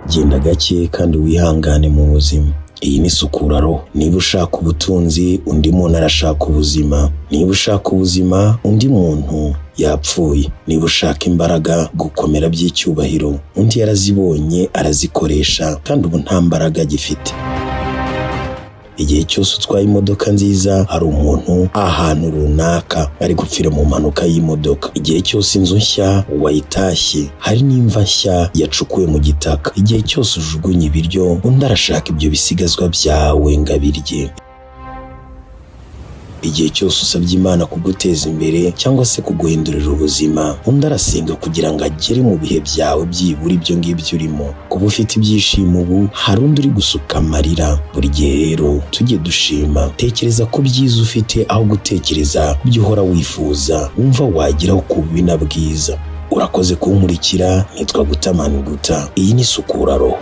genda gake kandi wihangane mu buzima iyi ni isukura roho niba ushaka ubutunzi undi muntu arashaka ubuzima niba ushaka ubuzima undi muntu yapfuye niba ushaka imbaraga gukomera by'icyubahiro undi yarazibonye arazikoresha kandi ubu nta mbaraga agifite igihe cyose utwaye imodoka nziza hari umuntu ahantu runaka ari gupfira mu mpanuka y'imodoka igihe cyose inzu nshya wayitashye hari n'imva nshya yacukuwe mu gitaka igihe cyose ujugunye ibiryo undi arashaka ibyo bisigazwa byawe ngo abirye igihe cyose usabye imana kuguteza imbere cyangwa se kuguhindurira ubuzima undi arasenga kugira ngo agere mu bihe byawe byibura ibyo ngibyo urimo kuba ufite ibyishimo ubu hari undi uri gusuka amarira buri gihe rero tujye dushima tekereza ko byiza ufite aho gutekereza ku byo uhora wifuza wumva wageraho ku bibi na bwiza urakoze kunkurikira nitwa gutamani guta iyi ni isukura roho